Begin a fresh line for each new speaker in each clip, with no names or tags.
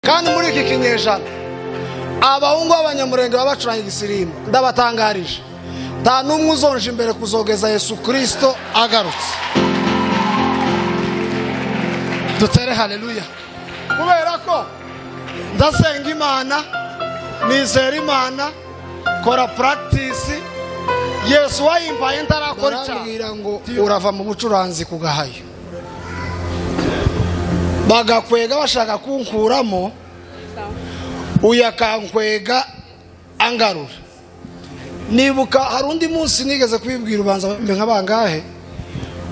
gucika inyejana abahungu b'abanyamurenge baba bacuranga igisirimu ndabatangarije nta n'umwe uzonje imbere kuzogeza yesu kirisito agarutse dutere hareruya kubera ko ndasenga imana nizera imana kora puragitisi yesu wayimbaye ndarakora cyane ngo urava mu bucuranzi ku gahayo bagakwega bashaka kunkuramo uyu akankwega angarura nibuka hari undi munsi nigeze kubibwira ubanza nka bangahe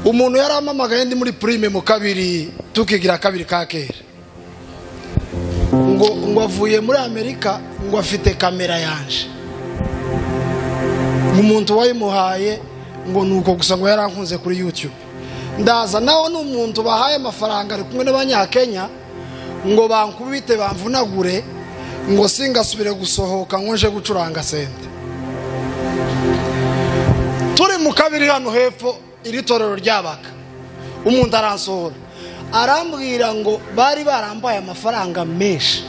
umuntu yari amamagaye ndi muri purime mu kabiri tukigira kabiri ka kera ngo ngo avuye muri amerika ngo afite kamera yanje umuntu wayimuhaye ngo ni uko gusa ngo yarankunze kuri yutube ndaza nawe ni umuntu bahaye amafaranga ari kumwe n'abanyakenya ngo bankubite bamvunagure ngo singasubire gusohoka ngo nje gucuranga senta turi mu kabiri hano hepfo iri torero ryabaga umuntu aransohora arambwira ngo bari barambaye amafaranga menshi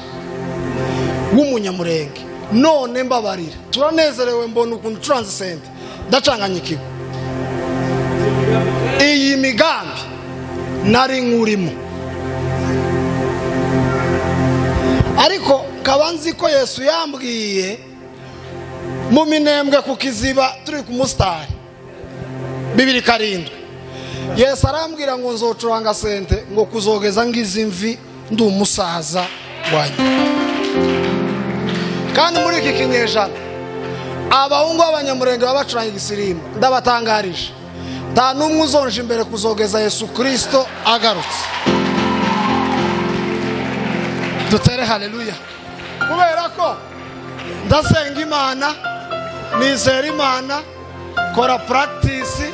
w'umunyamurenge none mbabarira turanezerewe mbona ukuntu ucuranze senta ndacanganya ikigo iyi migambi nari nkurimo ariko kaba nzi ko yesu yambwiye mu minembwe ku kiziba turi ku musitari bibiri karindwi yesu arambwira ngo nzocuranga sente ngo kuzogeza ngizi mvi ndi umusaza wanyu kandi muri iki kinyejana abahungu b'abanyamurenge baba bacuranga igisirimu ndabatangarije nta n'umwe uzonje imbere kuzogeza yesu kirisito agarutse dutere hareruya kubera ko ndasenga imana nizera imana kora puragitisi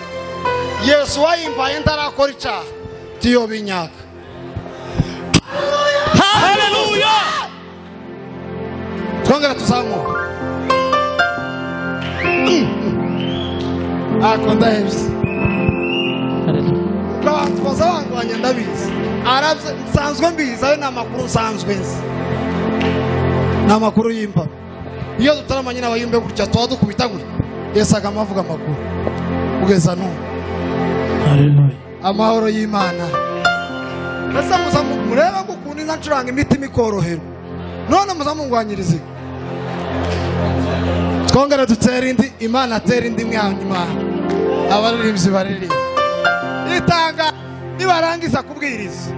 yesu wayimbaye ndarakora icyaha tiyo binyaka hareruya twongere tuzamuke ako ndahebye baza bandwanya ndabizi arabye nsanzwe mbizi ayo ni amakuru nsanzwe nzi ni amakuru y'imba iyo dutarama nyine abayimbe gutya tuba dukubita gutya yesaga amavuga amakuru kugeza n'ubu amahoro y'imana ese muza murebe ko ukuntu inka ncuranga imitima ikorohera none muza mungwanyirize twongere dutere indi imana atere indi mwanyu imana abaririmbyi baririmba itanga nibarangiza kubwiriza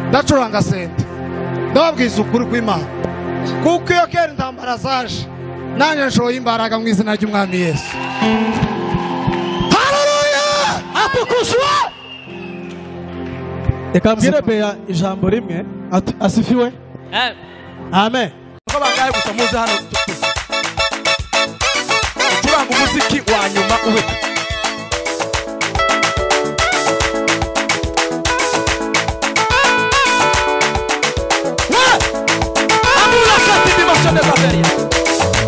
ndacuranga senta ndababwiza ukuri kw'imana kuko iyo kera intambara zaje nanjye nshoye imbaraga mu izina ry'umwami yesu hareruya
atukushwa reka mbwire beya ijambo rimwe asifiwe amen uko bangahe gusa muze hano ucuranga umuziki wa nyuma uwita Gracias.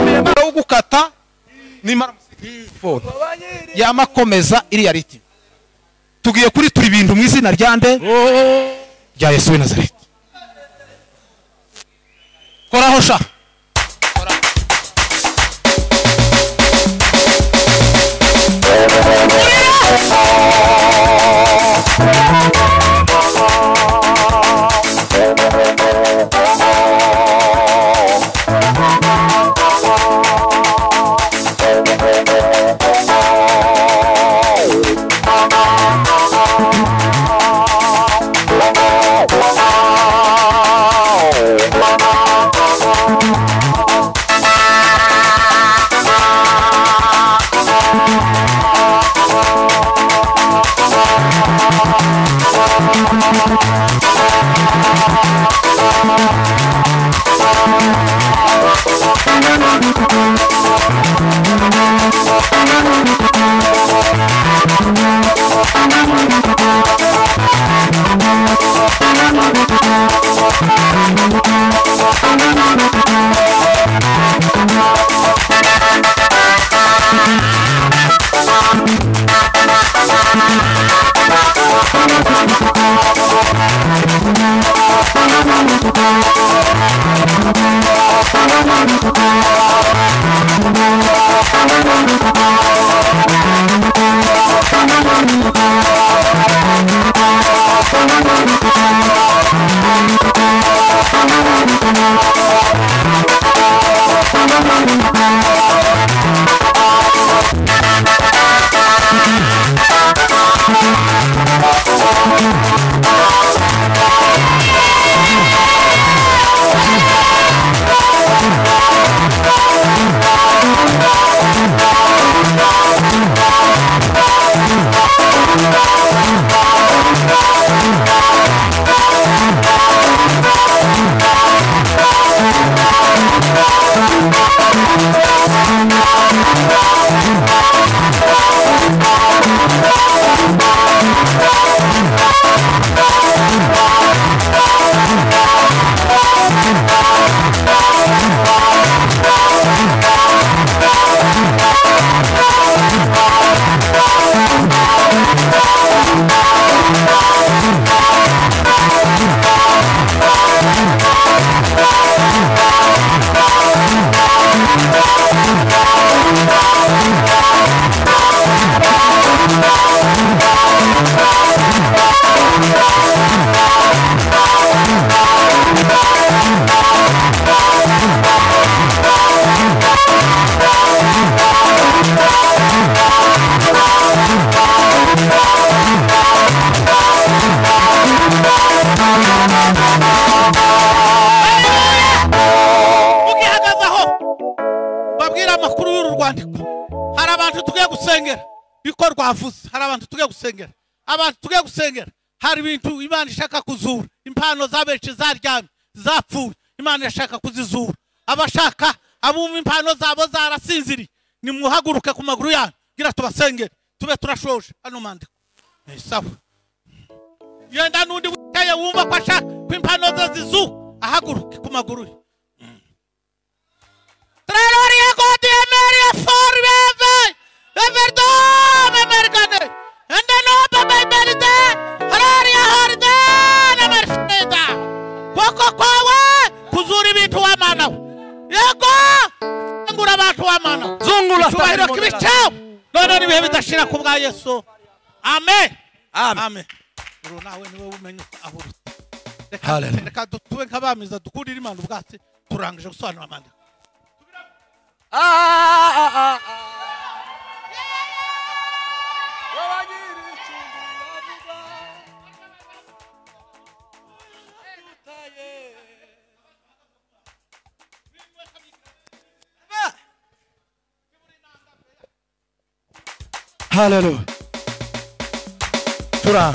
nimara gukata nimara phone yamakomeza iriya riti tugiye kuri turi ibintu mu izina rya nde rya yesu w'i nazareti koraho sha
mugihagazeho babwire amakuru y'uru rwandiko hari abantu tugiye gusengera niko rwavuze hari abantu tugiye gusengera abantu tugiye gusengera hari ibintu imana ishaka kuzura impano z'abenshi zaryamye zapfuye imana irashaka kuzizura abashaka abumva impano zabo zarasinziriye nimuhaguruke ku maguru yanyu gira tubasengere tube turashoje hano mu mandiko ni sawa yenda n'undi wicaye wumva ko ashaka ko impano ze zizuwe ahaguruke ku maguru ye Traloria Godi Emeria for Bebe Everdom Americane and the Noba by Belite Hararia Hardan Amerfeda Koko Kawa Kuzuri bitu wa mana Yego Ngura batu wa mana
zungura
Cyubahiro kibicao None nibihe bidashira ku bwa Yesu Amen
Amen.
Amen Uru nawe niwe umenya aho uruta. Reka-
Hallelujah.
Reka tube nk'abamiza dukurire imana ubwatsi turangije gusobanura amandiko
haleluya turanga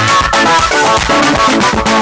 Thank you.